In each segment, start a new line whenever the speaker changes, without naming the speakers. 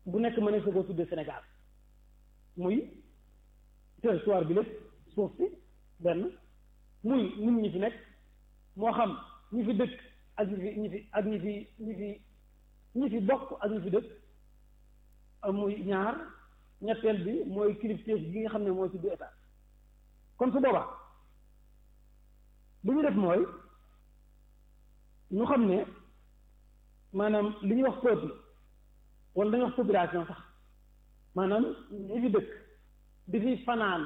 bu nekk mën na ko tudde Sénégal muy territoire bi lépp suuf si benn muy nit ñi fi nekk moo xam ñi fi dëkk ak ñi fi ñi fi ak ñi fi ñi fi ñi fi bokk ak ñi fi dëkk muy ñaar ñetteel bi mooy kilifteef gi nga xam ne mooy tudd état kon su boobaa li ñu def mooy ñu xam ne maanaam li ñuy wax peuple wala dañuy wax population sax maanaam ñi fi dëkk di fi fanaan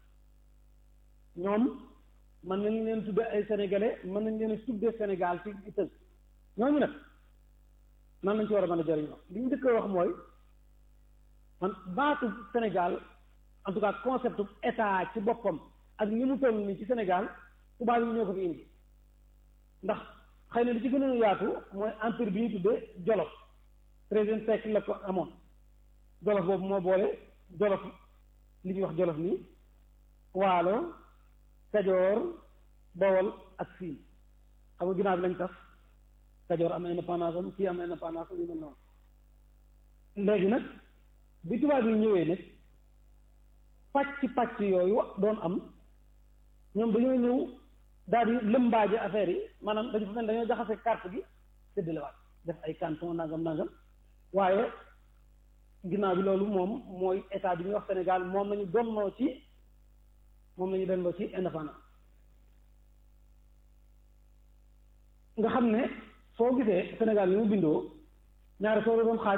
ñoom mën nañ leen tudde ay sénégalais mën nañ leen tudde Sénégal ci tënk ñooñu nag nan lañ ci war a mën a jëriñoo li ñu dëkk wax mooy man baatu Sénégal en tout cas concept état ci boppam ak ni mu toll nii ci Sénégal tubaab yi ñoo ko fi indi ndax xëy na li ci gën a yaatu mooy empire bi ñu tuddee Jolof treizième siècle la ko amoon Jolof boobu moo boole Jolof li ñuy wax Jolof nii Waalo Kajoor Bawol ak Siin xam nga ginnaaw bi lañ tas Kajoor am indépendance am kii am indépendance am yu mel noonu léegi nag bi tubaab yi ñëwee nag pàcc pàcc yooyu doon am ñoom dañoo ñëw daal di lëmbaaje affaire yi maanaam dañu fa mel dañoo jaxase carte gi séddalewaat def ay canton nangam nangam waaye ginnaaw bi loolu moom mooy état bi ñuy wax Sénégal moom lañu donnoo ci moom lañu donnoo ci indépendance nga xam ne soo gisee Sénégal yi mu bindoo ñaari soo doon xaaj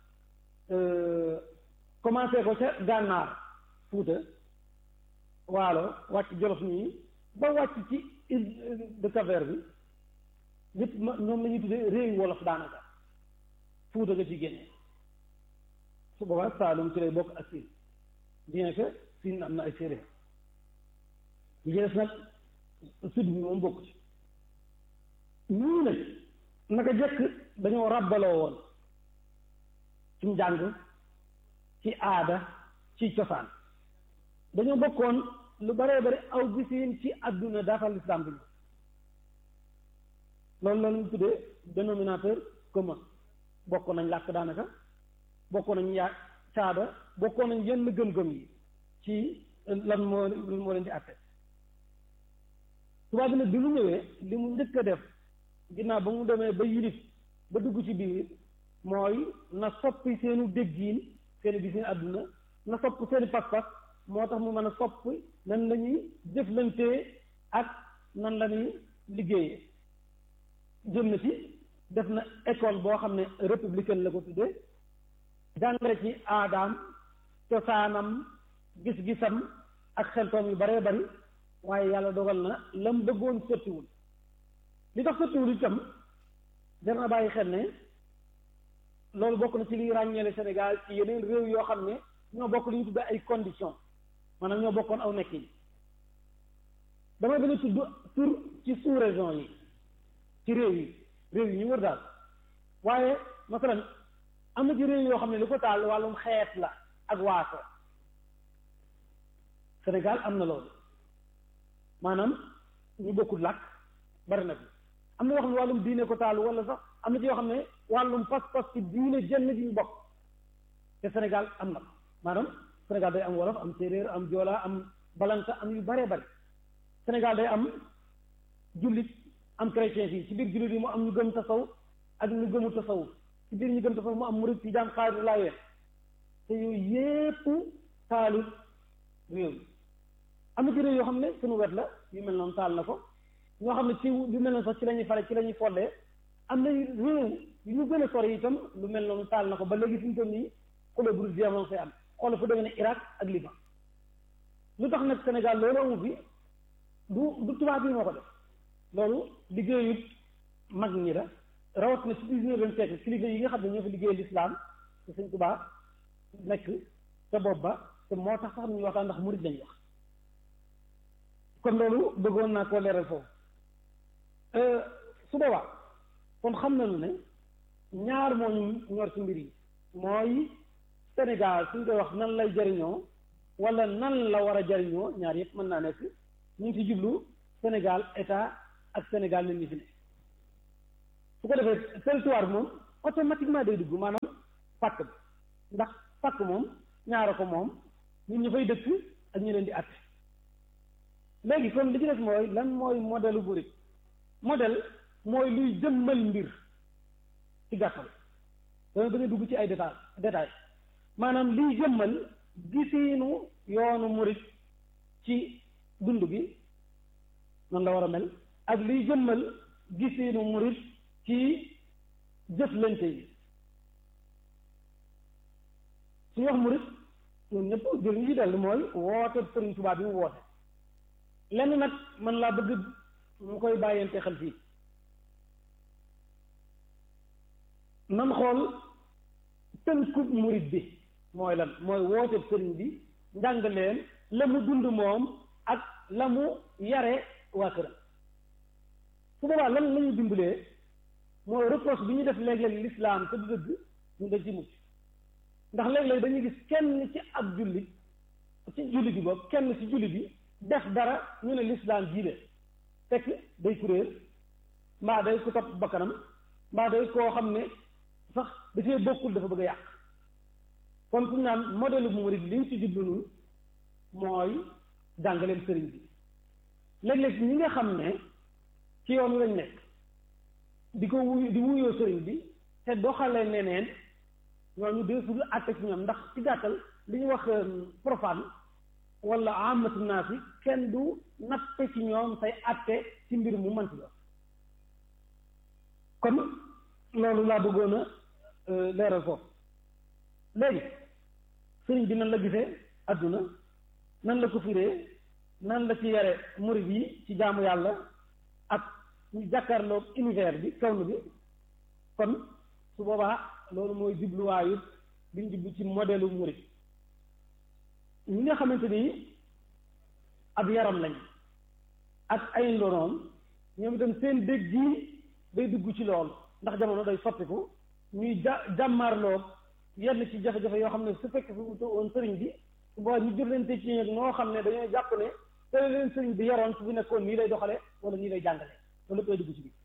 commencé ko ca gànnaar Fuuta waalo wàcc Jolof nii ba wàcc ci île de Cap-Vert bi yëpp ma ñoom la ñuy tuddee réew wolof daanaka Fuuta nga ci génne su boobaa Saalum ci lay bokk ak Siin bien que Siin am na ay séeréer yi ci des nag sud bi moom bokk ci ñii nag naka jëkk dañoo ràbbaloo woon ci njàng ci aada ci cosaan dañoo bokkoon lu baree bari aw gisiin ci àdduna daatal lislaam bi loolu la ñu tuddee dénominateur commun bokkoon nañ làkk daanaka bokkoon nañ yaa caada bokkoon nañ yenn gëm-gëm yi ci lan moo moo leen di àtte tubaab bi nag bi mu ñëwee li mu njëkk a def ginnaaw ba mu demee ba yilif ba dugg ci biir mooy na soppi seenu déggiin seeni gisiin àdduna na sopp seeni pas-pas moo tax mu mën a soppi nan la ñuy jëflantee ak nan la ñuy liggéeyee jëm na ci def na école boo xam ne républicaine la ko tuddee jàngale ci aadaam cosaanam gis-gisam ak xeltoom yu baree bari waaye yàlla dogal na lam bëggoon sottiwul li tax sottiwul itam jar na bàyyi xel ne loolu bokk na ci liy ràññeele Sénégal ci yeneen réew yoo xam ne ñoo bokk li ñu tuddee ay conditions maanaam ñoo bokkoon aw nekk yi damay bañ a tudd tur ci sous région yi ci réew yi réew yi ñu wër daal waaye masalan am na ci réew yoo xam ne li ko taal wàllum xeet la ak waaso Sénégal am na loolu maanaam ñu bokkul làkk bari na fi am na yoo xam ne wàllum diine ko taal wala sax am na ci yoo xam ne wàllum pas-pas ci diine jenn ji ñu bokk te Sénégal am na maanaam Sénégal day am wolof am séeréer am joola am balanka am yu baree bari Sénégal day am jullit am chrétien fii ci biir jullit yi mu am ñu gëm tasaw ak ñu gëmu tasaw ci biir ñu gëm tasaw mu am murid ci jaan xaadir laayeen te yooyu yépp taalut réew am na ci réew yoo xam ne suñu wet la yu mel noonu taal na ko ñoo xam ne ci yu mel noonu sax ci la ñuy fare ci la ñuy follee am na réew yu ñu gën a sori itam lu mel noonu taal na ko ba léegi fi mu toll nii xule bu dul violence fay am xool fu demee ne Irak ak Liban lu tax nag Sénégal loolu amu fi du du tubaab yi moo ko def loolu liggéeyut mag ñi la rawat na ci dix-neuvième siècle kilifa yi nga xam ne ñoo fi liggéey l'islam te Sëñ Tuubaa nekk te bopp ba te moo tax sax ñu waxtaan ndax murid lañ wax kon loolu bëggoon naa koo leeral foofu su boobaa kon xam nañu ne ñaar moo ñu ñor ci mbir yi mooy Sénégal suñ koy wax nan lay jariñoo wala nan la war a jariñoo ñaar yëpp mën naa nekk ñu ngi ci jublu Sénégal état ak Sénégal nit ñi fi ne su ko defee territoire bi moom automatiquement day dugg maanaam pàkk bi ndax pàkk moom ñaara ko moom ñun ñu fay dëkk ak ñu leen di àtte léegi kon li ci des mooy lan mooy modèle murid modèle mooy luy jëmmal mbir ci gàttal dana gën a dugg ci ay détail détail maanaam liy jëmmal gisiinu yoonu murid ci dund gi noonu la war a mel ak liy jëmmal gisiinu murid ci jëflante yi suñu wax murid ñun ñëpp jël ñu ci dellu mooy woote Sëriñ Tuubaa bi mu woote lenn nag man laa bëgg mu koy bàyyante xel fii nan xool tënkub murid bi mooy lan mooy woote sëriñ bi njàngaleen la mu dund moom ak la mu yare waa këram su boobaa lan la ñu dimbalee mooy reproche bi ñu def léeg-léeg lislaam te du dëgg ñu dañ ci mucc ndax léeg-léeg dañuy gis kenn ci ab jullit ci jullit bi boobu kenn ci jullit bi def dara ñu ne lislaam jiile fekk day kuréel mbaa day ku topp bakkanam mbaa day koo xam ne sax dafay bokkul dafa bëgg a yàq kon ku naan modèle bu murid li ñu ci jublu nun mooy jàngaleem sëriñ bi léeg-léeg ñi nga xam ne ci yoon lañ nekk di ko wuyu di wuyoo sëriñ bi te doxale neneen ñooñu deesul àtte ci ñoom ndax ci gàttal li ñu wax profane wala amatu naas yi kenn du natte ci ñoom say àtte ci mbir mu mënti la kon loolu laa bëggoon a leeral foofu léegi sëriñ bi nan la gisee adduna nan la ko firee nan la ci yare murid yi ci jaamu yàlla ak ñu jàkkaarloog univers bi kawn bi kon su boobaa loolu mooy jubluwaayu bi ñu jublu ci modèle murid ñi nga xamante ni ab yaram lañ ak ay ndoroom ñoom itam seen dégg gi day dugg ci loolu ndax jamono day soppiku ñuy ja jàmmaarloog yenn ci jafe-jafe yoo xam ne su fekkee fi wutu woon sëriñ bi su boobaa ñu jëflante ci ñoom noo xam ne dañoo jàpp ne te leen sëriñ bi yaroon su fi nekkoon nii lay doxale wala nii lay jàngale loolu koy dugg ci biir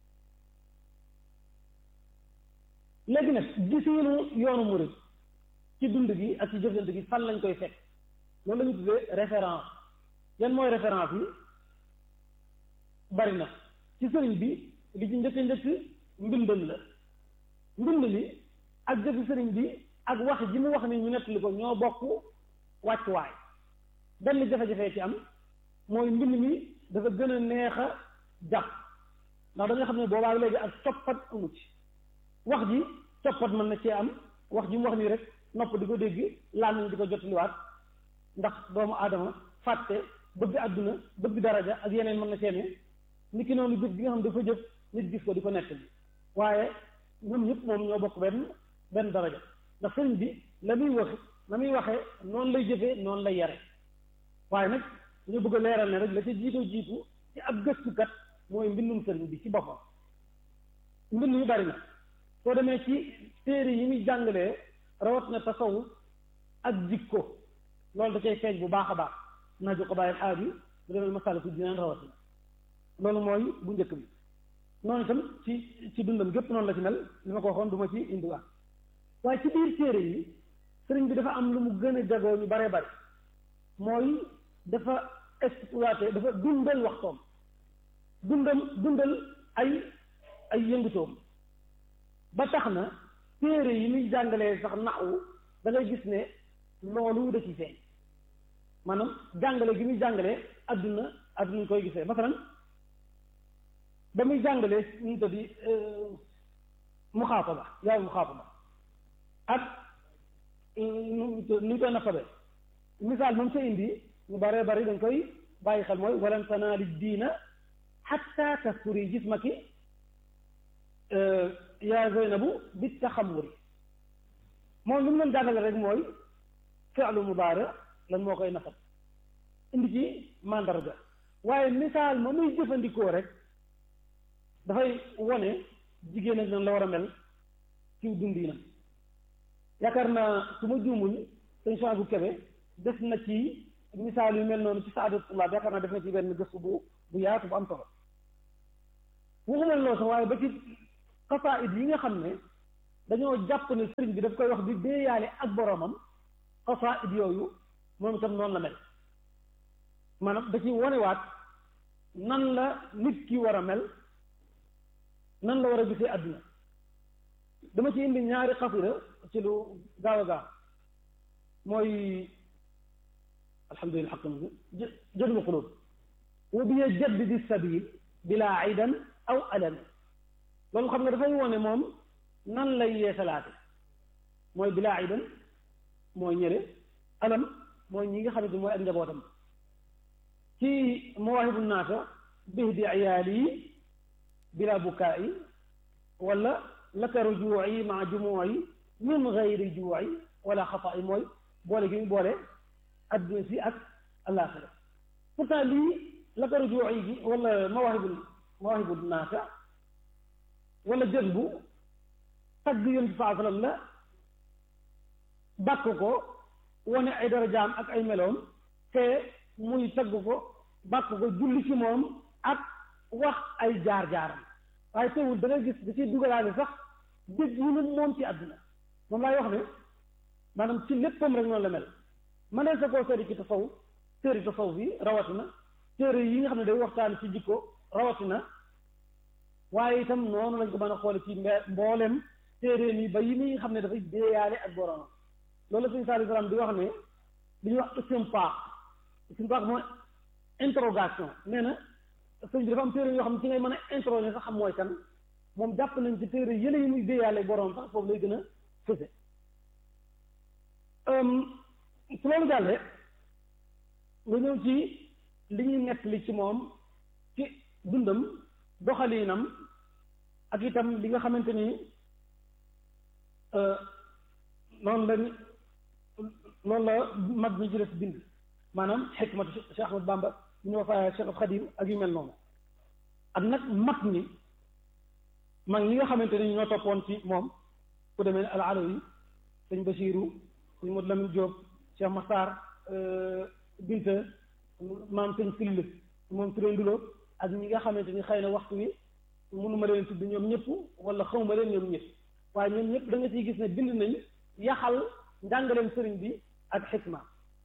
léegi nag gisiinu yoonu murid ci dund gi ak ci jëflante gi fan lañ koy fekk loolu la ñu tuddee référence yan mooy référence yi bari na ci sëriñ bi li ci njëkk njëkk mbindam la mbind li ak jëfi sëriñ bi ak wax ji mu wax ni ñu nettali ko ñoo bokk wàccuwaay benn jafe-jafe ci am mooy mbind mi dafa gën a neex a jàpp ndax da nga xam ne boobaa léegi ak coppat amu ci wax ji coppat mën na cee am wax ji mu wax nii rek nopp di ko dégg làmmiñ di ko jottaliwaat ndax doomu aadama fàtte bëgg àdduna bëgg daraja ak yeneen mën na cee ne ni ki noonu jëf bi nga xam dafa jëf nit gis ko di ko nekk bi waaye ñoom ñëpp moom ñoo bokk benn benn daraja ndax sëriñ bi la muy wax la muy waxee noonu lay jëfee noonu lay yare waaye nag dañu bëgg a leeral ne rek la ca jiitoo jiitu ci ab gëstukat mooy mbindum sëriñ bi ci boppam mbind yu bari na soo demee ci téere yi muy jàngalee rawat na tasawuf ak jikko loolu da cay feeñ bu baax a baax naa jo ko bàyyi aar yi bu demee masala ku dinaan rawat na loolu mooy bu njëkk bi noonu itam ci ci dundam gépp noonu la ci mel li ma ko waxoon du ma ci indiwaat waaye ci biir téere yi sëriñ bi dafa am lu mu gën a jagoo ñu baree bari mooy dafa exploité dafa dundal waxtoom dundal dundal ay ay yëngutoom ba tax na téere yi muy jàngalee sax naxwu da ngay gis ne loolu da ci feeñ maanaam jàngale gi muy jàngalee adduna adduna ñu koy gisee masalan ba muy jàngalee ñu ko di muxaataba yaay muxaataba ak nu ñu koy nafabe misaal moom sa indi ñu baree bari dañ koy bàyyi xel mooy walan tanaali diina xatta tasturi jismaki yaa Zeynabu bi taxamuri moom li mu leen jàngale rek mooy fi'lu mudaari lan moo koy nafat indi ci mandarga waaye misaal ma muy jëfandikoo rek dafay wone jigéen ak nan la war a mel ci dundinam yaakaar naa su ma juumul sëñ Soin bu Kebe def na ci misaal yu mel noonu ci saadu tullaab yaakaar naa def na ci benn gëstu bu bu yaatu bu am solo waxuma loolu sax waaye ba ci xasaayid yi nga xam ne dañoo jàpp ne sëriñ bi daf koy wax di déeyaale ak boroomam xasaid yooyu moom itam noonu la mel maanaam da ci wonewaat nan la nit ki war a mel nan la war a gisee àdduna dama ci indi ñaari xasida ci lu gaaw a gaaw mooy alhamdulilah xaq na jëdma xulóob wa bi jaddidi sabil bila aidan aw alan loolu xam nga dafay wone moom nan lay yeesalaate mooy bila aidan mooy ñële alam mooy ñi nga xamante mooy ak njabootam ci mawaahibu naasa bihdi iyaali bila bukaa'i wala laka rujuu'i maa jumuu'i min gayri juu'i wala xataa'i mooy boole gi mu boole adduna si ak àllaaxira pourtant lii laka rujuu'i gi wala mawaahibu mawaahibu naasa wala jës bu tagg yonent bi saa sallam la bàkk ko wane ay darajaam ak ay meloom te muy tagg ko bàkk ko julli ci moom ak wax ay jaar-jaaram waaye teewul da ngay gis da ciy dugalaale sax dégg ñu ne moom ci àdduna moom laay wax ne maanaam ci léppam rek noonu la mel ma ne sa koo seeti ci tasawuf téere tasawuf yi rawatina téere yi nga xam ne day waxtaan ci jikko rawatina waaye itam noonu lañ ko mën a xoole ci mboolem téere yi ba yi ni xam ne dafay déeyaale ak boroomam loolu la sëñ Saliou Salaam di wax ne li ñuy wax istinbaat istinbaat mooy interrogation nee na sëñ bi dafa am téere yoo xam ne ci ngay mën a interroger sax xam mooy kan moom jàpp nañ ci téere yële yi muy déeyaale boroom sax foofu lay gën a fëse su loolu jàllee nga ñëw ci li ñuy nettali ci moom ci dundam doxaliinam ak itam li nga xamante ni noonu la noonu la mag ñi ci des bind maanaam xikmatu Cheikh Ahmad Bamba ñu ñu wafaaya Cheikh Xadim ak yu mel noonu ak nag mag ñi mag ñi nga xamante ni ñoo toppoon ci moom ku demee ne al alawi sëñ Basiiru sëñ Modou Lamine Diop Cheikh Massar Binta maam sëñ Sill moom Touré Ndulo ak ñi nga xamante ni xëy na waxtu wi mënuma leen tudd ñoom ñëpp wala xawma leen ñoom ñëpp waaye ñoom ñëpp da nga ciy gis ne bind nañ yaxal njàngaleem sëriñ bi ak xikma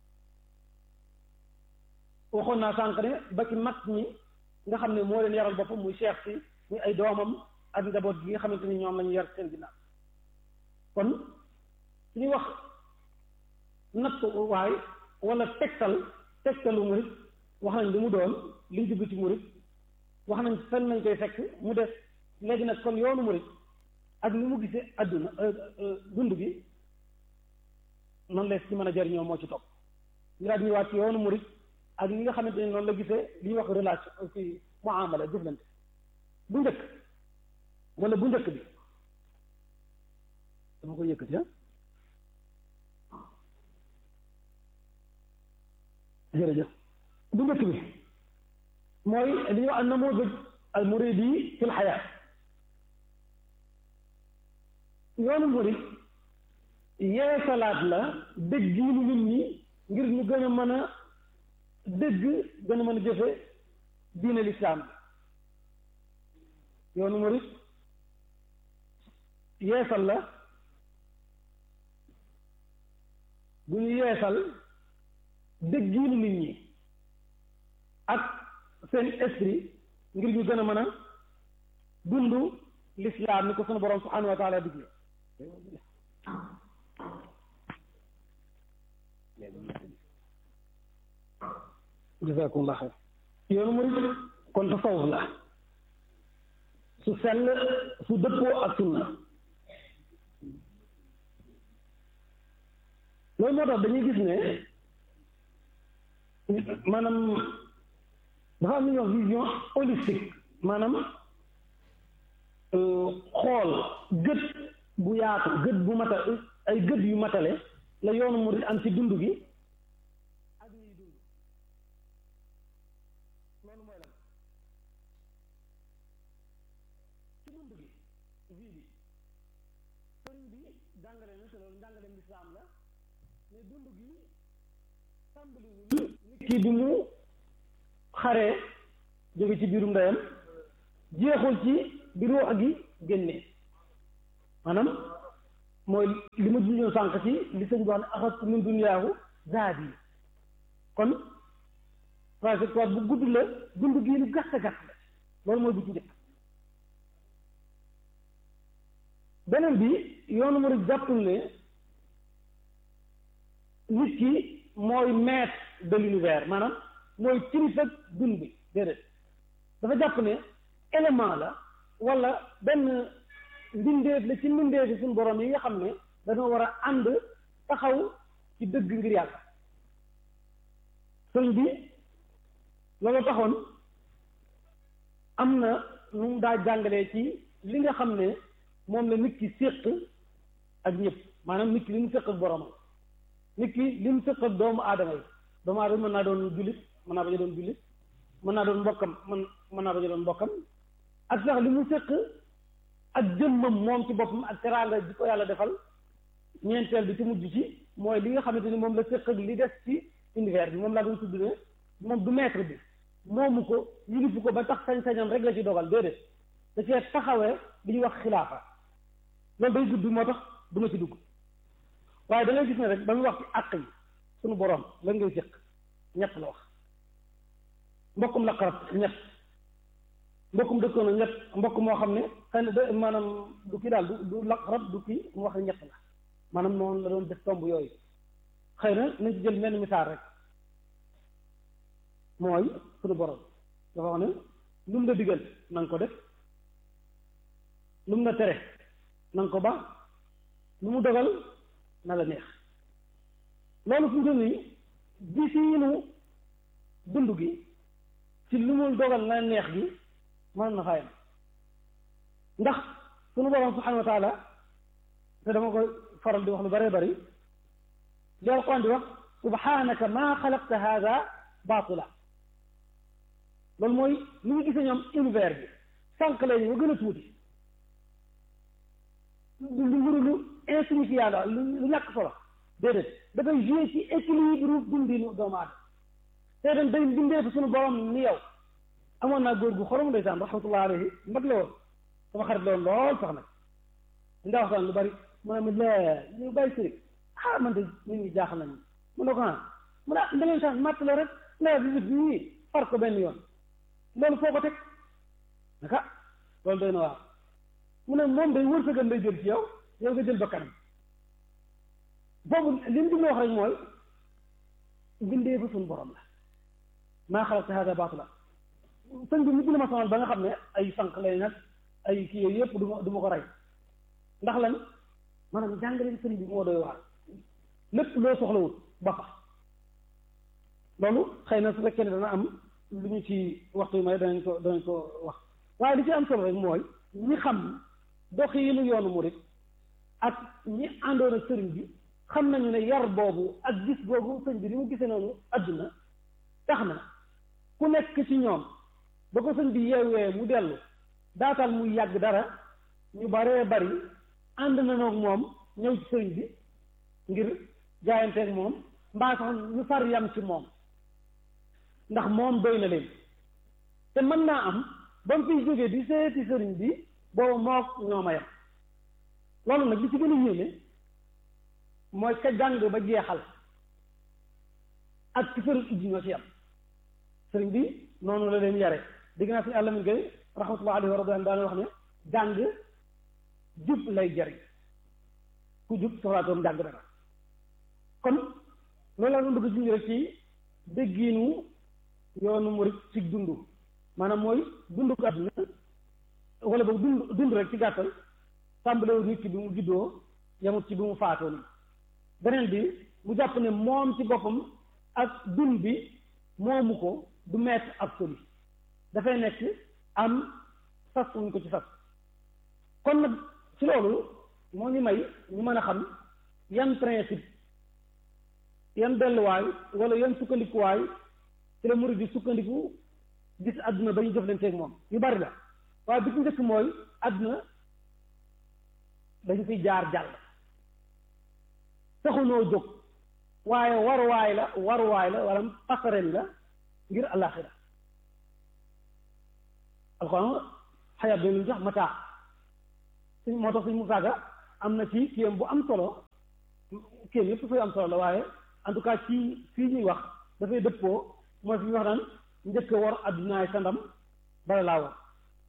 waxoon naa sànq ne ba ci mag ñi nga xam ne moo leen yaral boppam muy cheikh si muy ay doomam ak njaboot gi nga xamante ni ñoom la ñu yar seen ginnaaw kon su ñuy wax natt waay wala tegtal tegtalu murit wax nañ li mu doon liñ jublu ci murit wax nañ fenn nañ koy fekk mu des léegi nag kon yoonu murit ak ni mu gisee adduna dund gi noonu lees ci mën a jariñoo moo ci topp ñu daal ñëwaat ci yoonu murit ak ñi nga xamante ni noonu la gisee li ñuy wax relation ci muamala jëflante bu njëkk wala bu njëkk bi dama ko yëkkati ah jërëjëf bu njëkk bi mooy li ñuy wax an-namuudaj al-muridi fil xayaat yoonu murid yeesalaat la dégg yi nu nit ñi ngir ñu gën a mën a dégg gën a mën a jëfe diine lislaam bi yoonu murid yeesal la bu ñu yeesal dégg yi nu nit ñi ak seen esprit ngir ñu gën a mën a dund lislaam ni ko sunu borom subhanahu wa taala digle jazakumullah xeer yoonu murid kon tasawuf la su sell su dëppoo ak sunna loolu moo tax dañuy gis ne maanaam dafa am lu ñuy wax vision holistique maanaam xool gët bu yaatu gët bu mata ay gët yu matale la yoonu murid am ci dund gi ak ñuy dund loolu mooy lan ci dund gi vie bi sëriñ bi jàngale na te loolu njàngaleem lislaam la mais dund gi tàmbaliwul nit ki bi mu xaree jóge ci biirum ndeyam jeexul ci bi ruux gi génnee maanaam mooy li ma junjoon sànq ci li sëñ bi wax ne axastu min duniyaahu zaadi kon trajectoire bu gudd la dund gii lu gàtt gàtt la loolu mooy bu ci njëkk beneen bi yoonu murid jàppul ne nit ki mooy maître de l'univers maanaam mooy kilifa dund bi déedéet dafa jàpp ne élément la wala benn mbindeef la ci mbindeefi suñu borom yi nga xam ne dañoo war a ànd taxaw ci dëgg ngir yàlla sëñ bi loolu taxoon am na nu mu daa jàngalee ci li nga xam ne moom la nit ki séq ak ñëpp maanaam nit ki li mu séq ak boromam nit ki li mu séq ak doomu aadama yi doomu aadama mën naa doon jullit mën naa bañ a doon jullit mën naa doon mbokkam mën mën naa bañ a doon mbokkam ak sax li mu séq ak jëmmam moom ci boppam ak teraanga ji ko yàlla defal ñeenteel bi ci mujj ci mooy li nga xamante ni moom la séq ak li des ci univers bi moom laa doon tudd ne moom du maître bi moomu ko yilifu ko ba tax sañ-sañam rek la ci dogal déedéet da cee taxawee li ñuy wax xilaafa loolu day gudd moo tax du ma ci dugg waaye da ngay gis ne rek ba muy wax ci àq yi suñu boroom lan ngay séq ñett la wax mbokkum la xarab ñett mbokkum dëkkoon na ñett mbokk moo xam ne xëy na de maanaam du kii daal du du la xarab du kii mu wax ne ñett la maanaam noonu la doon def tomb yooyu xëy na nañ ci jël menn misaal rek mooy suñu borom dafa wax ne lu mu la digal na nga ko def lu mu la tere na nga ko ba lu mu dogal na la neex loolu fu mu toll nii gisiinu dund gi ci lu mu dogal na neex gi mën na fayam ndax suñu borom subhanahu wa taala te dama koy faral di wax lu bëree bëri li alquran di wax subhanaka maa xalaqta hada baatila loolu mooy ni ñu gisee ñoom univers bi sànq leen ñu gën a tuuti lu lu lu insignifiant la lu lu ñàkk solo déedéet dafay joué ci équilibre dundinu doomu aadama te dem day bindee fi suñu borom ni yow amoon naa góor gu xorom ndeysaan rahmatullah alayhi mag la woon sama xarit la woon lool sax nag ndaa waxtaan lu bari mu ne ma la ñu bàyyi sëriñ ah man de nit ñi jaaxal nañu mu ne ko ah mu ne ah da ngeen chance matt la rek nawet bi bi nii far ko benn yoon loolu foo ko teg naka loolu doy na waar mu ne moom day wërsëgam day jël ci yow yow nga jël ba kanam boobu li mu wax rek mooy bindee ba suñu borom la maa xalaqta hada baatila sëñ bi mujj na ma sonal ba nga xam ne ay sànq lay nag ay kii yooyu yëpp du ma du ma ko rey ndax lan maanaam jàngaleen sëñ bi moo doy waar lépp loo soxlawut ba fa loolu xëy na su fekkee ne dana am lu ñu ci waxtu yu may danañ ko danañ ko wax waaye li ci am solo rek mooy ñi xam doxiinu yoonu murit ak ñi àndoon ak sëriñ bi xam nañu ne yar boobu ak gis boobu sëñ bi ni mu gisee noonu adduna tax na ku nekk ci ñoom ba ko sëñ bi yeewee mu dellu daatal muy yàgg dara ñu baree bari ànd na noog moom ñëw ci sëriñ bi ngir jaayanteeg moom mbaa sax ñu far yam ci moom ndax moom doy na leen te mën naa am ba mu fiy jógee di seeti sëriñ bi boobu mook ñoo ma yam loolu nag li ci gën a yéeme mooy ka jàng ba jeexal ak ci sëriñ ijji ñoo ci yam sëriñ bi noonu la leen yare dégg naa suñu àllamin gay rahmatullah alayhi wa radiyallahu daana wax ne jàng jub lay jariñ ku jub soxlaatoon jàng dara kon loolu laa doon bëgg junj rek ci déggiinu yoonu murit ci dund maanaam mooy dund ko àdduna wala boog dund dund rek ci gàttal tàmbalewul nit ki bi mu juddoo yamut ci bi mu faatoo nii beneen bi mu jàpp ne moom ci boppam ak dund bi moomu ko du maître absolu dafay nekk am sas wuñ ko ci sas kon nag ci loolu moo ñu may ñu mën a xam yan principe yan delluwaay wala yan sukkandikuwaay ci la murid di sukkandiku gis àdduna ba ñu jëflanteeg moom yu bari la waaye bi ci njëkk mooy àdduna dañu fiy jaar jàll taxunoo jóg waaye waruwaay la waruwaay la wala passerelle la ngir àllaaxira alxuraan xayaat bi lu jox mataa suñ moo tax suñ musaaga am na ci kiyam bu am solo kiyam yëpp dafay am solo la waaye en tout cas ci fii ñuy wax dafay dëppoo mooy fi ñuy wax naan njëkk war addunaay sa ndam bala laa war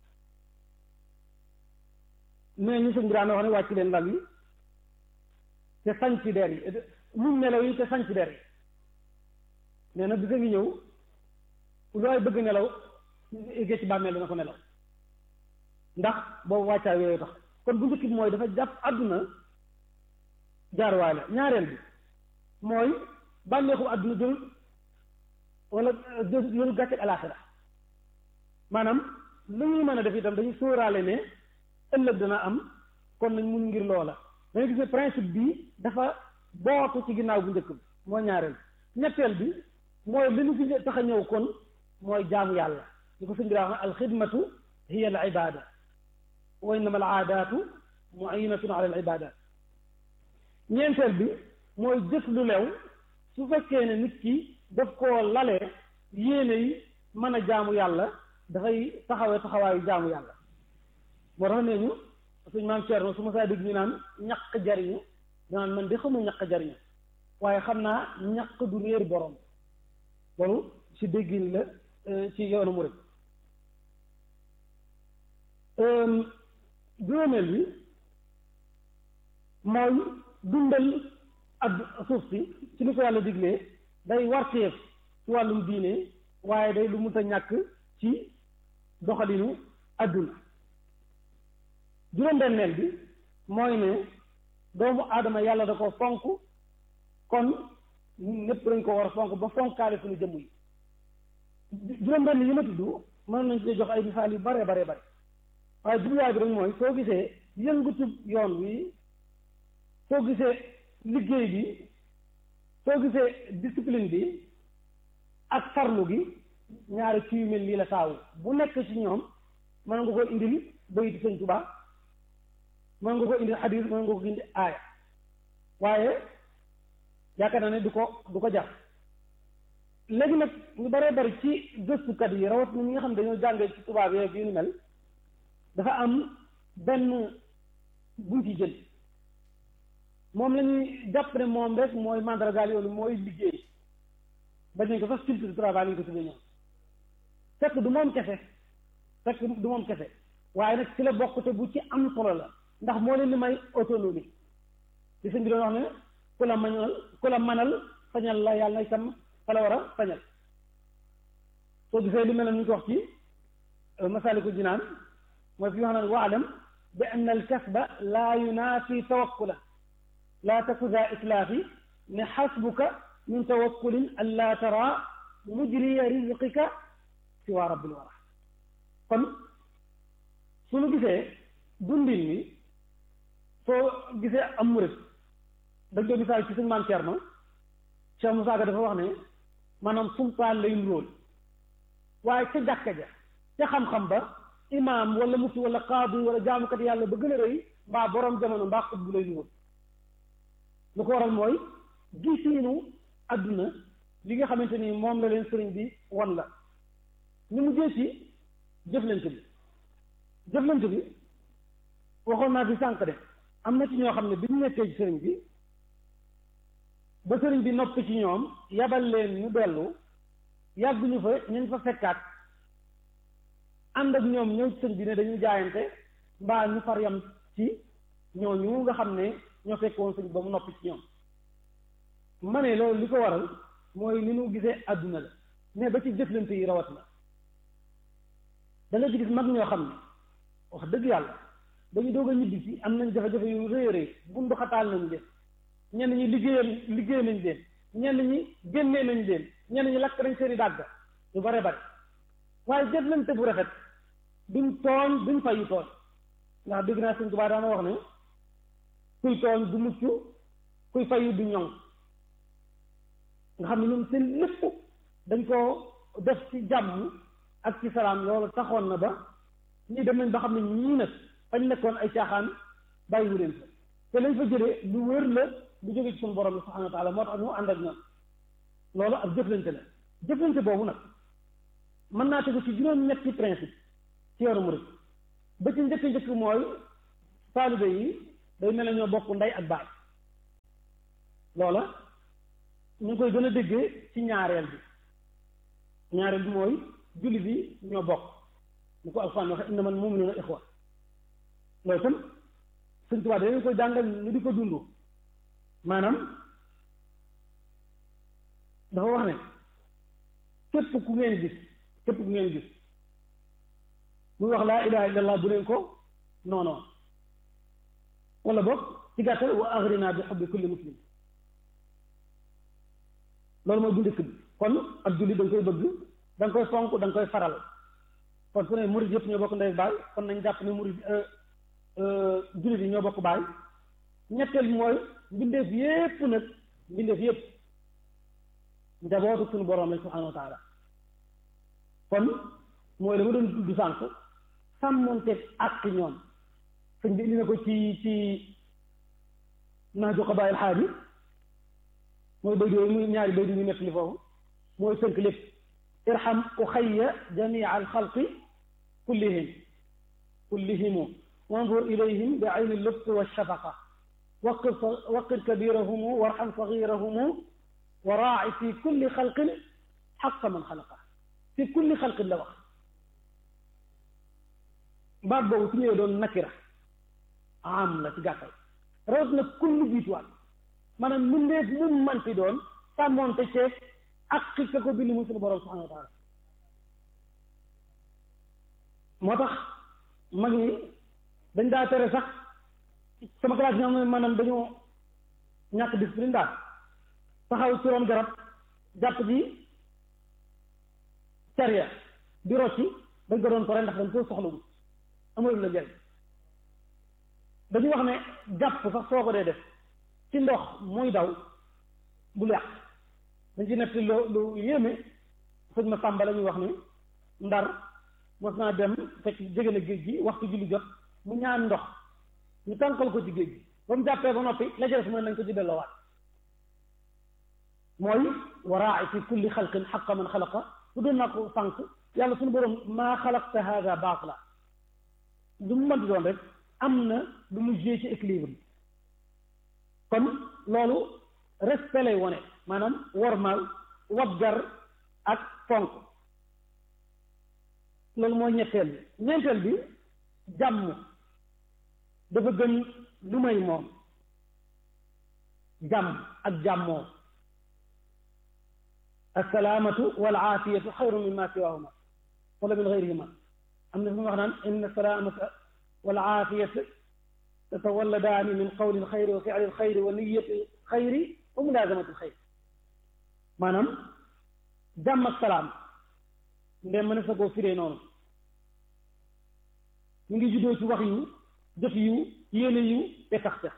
mais ñu sëñ bi daan wax ne wàcc leen lal yi te sañ ci der yi muñ nelaw yi te sañ ci der yi nee na bisa ngi ñëw looy bëgg nelaw éggee ci bàmmeel dana ko nelaw ndax boobu wàccaa yooyu tax kon bu njëkk bi mooy dafa jàpp àdduna jaarwaay la ñaareel bi mooy bànneexu àdduna jël wala jël gàcce ak alaaxira maanaam lu ñuy mën a def itam dañu sóoraale ne ëllëg dana am kon nañ mun ngir loola danga gis ne principe bi dafa bootu ci ginnaaw bu njëkk bi mooy ñaareel ñetteel bi mooy li ñu fi tax a ñëw kon mooy jaamu yàlla li ko sëñ bi daa wax ne alxidmatu hiya al ibada wa innama al aadaatu muinatun ala al ibadat ñeenteel bi mooy jëf lu lew su fekkee ne nit ki daf koo lalee yéene yi mën a jaamu yàlla dafay taxawee taxawaayu jaamu yàlla moo tax nee ñu suñ maam Thierno su ma saa dégg ñu naan ñaq jariñu danaan man de xamul ñaq jariñu waaye xam naa ñaq du réer borom loolu ci déggin la ci yoonu murid juróomeel bi mooy dundal ak suuf si ci li ko yàlla diglee day warteef ci wàllum diine waaye day lu mu ta ñàkk ci doxalinu adduna juróom-benneel bi mooy ne doomu aadama yàlla da ko fonk kon ñépp dañ ko war a fonk ba fonkaale suñu jëmm yi juróom-benn yi ma tudd mën nañ ci jox ay misaal yu bare bare bare waaye jubluwaay bi rek mooy soo gisee yëngatu yoon wi soo gisee liggéey bi soo gisee discipline bi ak farlu gi ñaari ci yu mel nii la taawu bu nekk ci ñoom mën nga ko indil bayitu sëñ Tuubaa mën nga ko indil xadiis mën nga ko indi aaya waaye yaakaar naa ne du ko du ko jar léegi nag ñu baree bari ci gëstukat yi rawat na ñi nga xam ne dañoo jàngee ci tubaab yeeg yu ni mel dafa am benn buñ ci jël moom la ñuy jàpp ne moom rek mooy mandargaal yoonu mooy liggéey bañ nañ ko sax culture du travail lañ ko tuddee ñoom fekk du moom kese fekk du moom kese waaye nag ci la bokk te bu ci am solo la ndax moo leen di may autonomie li sëñ bi doon wax ne ku la mañal ku la manal sañal la yàlla na itam fa la war a sañal soo gisee li mel ne ñu ko wax ci masaliku jinaan mooy fi wax naan waalam bi ann al kasba laa yunaafi tawakkula laa taku za islaafi ne xasbuka min tawakkulin an laa tara mujriya rizqika siwa rabbil wara kon suñu gisee dundin wi soo gisee am murit dañ koy misaal ci suñu maam Cerno Cheikh Moussa Ka dafa wax ne maanaam sultaan lay nuróol waaye ca jàkka ja ca xam-xam ba imaam wala mufti wala qaadi wala jaamukat yàlla ba gën a rëy mbaa borom jamono mbaa xut bu lay nuróol lu ko waral mooy gisiinu adduna li nga xamante ni moom la leen sëriñ bi won la ñu mujjee ci jëflante bi jëflante bi waxoon naa fi sànq de am na ci ñoo xam ne bi ñu nekkee ci sëriñ bi ba sëriñ bi noppi ci ñoom yabal leen ñu dellu yàgguñu fa ñu fa fekkaat ànd ak ñoom ñëw ci sëriñ bi ne dañuy jaayante mbaa ñu far yam ci ñooñu nga xam ne ñoo fekk woon sëriñ ba mu noppi ci ñoom ma ne loolu li ko waral mooy ni ñu gisee àdduna la mais ba ci jëflante yi rawat na da nga ci gis mag ñoo xam ne wax dëgg yàlla dañu doog a ñibbi ci am nañ jafe-jafe yu rëy a rëy bundu xataal nañ leen ñenn ñi liggéeyal liggéey nañ leen ñenn ñi génnee nañ leen ñenn ñi lakk nañ seeni dàgg yu bare bare waaye jëflante bu rafet duñ tooñ duñ fayu tooñ ndax dégg naa Sëñ Tuubaa daana wax ne kuy tooñ du mucc kuy fayu du ñoŋ nga xam ne ñoom seen lépp dañ koo def ci jàmm ak ci salaam loolu taxoon na ba ñii dem nañ ba xam ne ñii nag fañ nekkoon ay caaxaan bàyyiwu leen fa te lañ fa jëlee lu wér la lu jóge ci suñu borom bi subhanahu wa taala moo tax ñu ànd ak ñoom loolu ak jëflante la jëflante boobu nag mën naa tegu ci juróom-ñetti principe ci yoonu murid ba ci njëkk njëkk mooy taalibe yi day mel ne ñoo bokk ndey ak baay loola ñu ngi koy gën a déggee ci ñaareel bi ñaareel bi mooy julli bi ñoo bokk ñu ko alxuraan waxe innamal mu'minuuna ixwa loolu itam Sëñ Tuubaa dañu koy jàngal ñu di ko dund maanaam dafa wax ne képp ku ngeen gis képp ku ngeen gis muy wax laa ilaha illallah bu leen ko non non wala boog ci gàttal wa aghrina bi hubbi kulli muslim loolu mooy bu njëkk bi kon ak julli da nga koy bëgg da nga koy fonk da nga koy faral kon su ne murid yëpp ñoo bokk ndey baay kon nañ jàpp ne murid jullit yi ñoo bokk baay ñetteel bi mooy mbindeef yépp nag mbindeef yépp njabootu suñu boroom lañ subhanahu wa taala kon mooy la ma doon tudd sànq sàmmonteeg àq ñoom sëñ bi indi na ko ci ci naaju xabaayil xaaji mooy béy yooyu muy ñaari béy ñu nekk li foofu mooy tënk lépp irham uxayya jamia alxalqi kullihim kullihimu wanzur ilayhim bi ayni lutf walshafaqa waqir waqir kabirahumu warham sagirahumu wa raaci fi kulli xalqin xaqa man xalaqa fi kulli xalqin la wax baat boobu su ñëwee doon nakira am la ci gàttal rawat na kulli jiituwaat maanaam mbindeef mu manti doon sàmmoonte ceeg ak xikka ko bind mu suñu borom subhanahu wa taala moo tax mag ñi dañ daa tere sax sama classe ñoo xam ne maanaam dañoo ñàkk discipline daal taxaw ci ron garab jàpp ji caria di rocci dañ ko doon pare ndax dañ ko soxlawul amul la njëriñ dañu wax ne jàpp sax soo ko dee def ci ndox muy daw bu yàq dañ ci nekk lu lu yéeme sëñ ma sàmba la ñuy wax ni ndar mos naa dem fekk jege na géej gi waxtu julli jot mu ñaan ndox ñu tànkal ko ci géej gi ba mu jàppee ba noppi la jël su ma nañ ko ci delloowaat mooy waraa fi kulli xalqin xaqa man xalaqa su doon naa ko sànq yàlla suñu borom maa xalaqta hada baatila lu mu mën di doon rek am na lu mu jée ci équilibre kon loolu respect lay wone maanaam wormaal waggar ak fonk loolu mooy ñetteel bi ñeenteel bi jàmm dafa gën lu may moom jàmm ak jàmmoo assalaamatu wal aafiyatu xayru min ma siwahuma wala min gayrihima am na fi mu wax naan inna salaamata wal aafiyata tatawalladaani min qawli alxayri wa fi'li alxayri wa niyati alxayri wa mulaazamati alxayri maanaam jàmm ak salaam ndem mën sa koo firee noonu ñu ngi juddoo ci wax yu jëf yu yéene yu te tax tax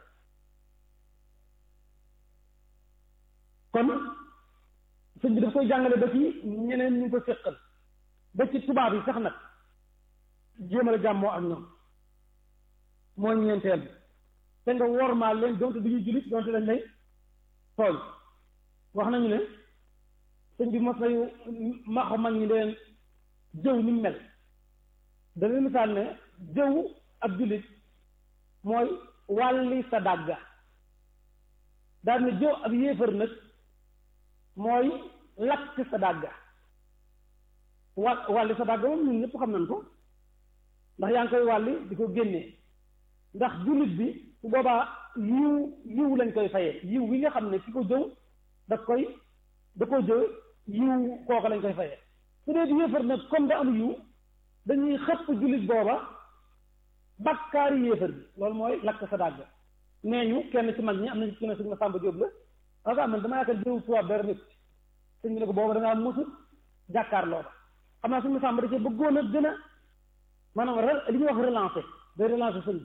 kon sëñ bi daf koy jàngale ba ci ñeneen ñu ko séqal ba ci tubaab yi sax nag jéemal jàmmoo ak ñoom mooy ñeenteel bi te nga wormaal leen donte du ñu jullit donte dañ lay tooñ wax nañu ne sëñ bi mos nañu maxo mag ñi leen jëw ni mu mel dañuy misaal ne jëw ab jullit mooy wàlli sa dàgga daal ne jëw ab yéefar nag mooy lakk sa dàgga wa wàlli sa dàgga moom ñun ñëpp xam nañ ko ndax yaa ngi koy wàlli di ko génnee ndax jullit bi su boobaa yiw yiw lañ koy fayee yiw wi nga xam ne ki ko jëw da koy da ko jëw yiw kooka lañ koy fayee su dee di yéefar nag comme da am yiw dañuy xëpp jullit booba bakkaari yéefar bi loolu mooy lakk sa dàgg nee ñu kenn ci mag ñi am na ci ne suñu ma sàmba jóob la waaga man dama yaakaar jëw tubaab dara nit sëñ bi ne ko booba da ngaa mësul jàkkaarloo ba xam naa suñu ma sàmba da cee bëggoon a gën a maanaam li ñuy wax relancer day relancer sëñ bi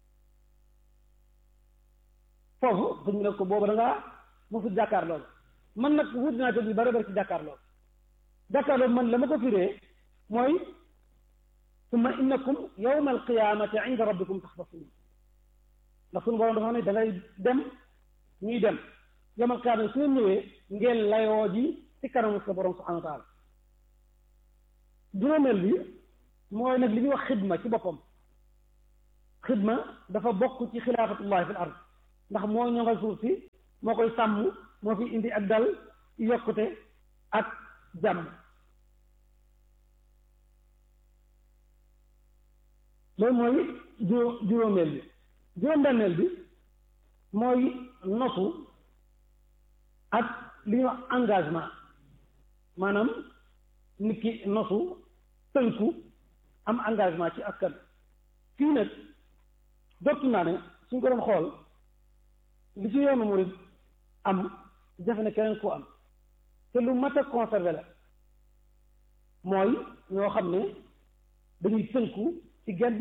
foofu sëñ bi ne ko booba da ngaa mësul jàkkaarloo ba man nag wut naa te bi bari bari ci jàkkaarloo jàkkaarloo man la ma ko firee mooy summa innakum yawma alqiyamati inda rabbikum taxtasimun ndax suñu borom dafa xam ne da ngay dem ñuy dem yawma alqiyamati su ngeen ñëwee ngeen layoo ji ci kanamu sa borom subhanahu wa taala juróomeel bi mooy nag li ñuy wax xidma ci boppam xidma dafa bokk ci xilaafatullahi fil ard ndax moo ñoŋal suuf si moo koy sàmm moo fi indi ak dal yokkute ak jàmm loolu mooy juróom juróomeel bi juróom-benneel bi mooy nosu ak li ñuy wax engagement maanaam nit ki nosu tënku am engagement ci askan fii nag jot naa ne suñ ko doon xool li ci yoonu murid am jafe na keneen koo am te lu mat a conservé la mooy ñoo xam ne dañuy tënku ci genn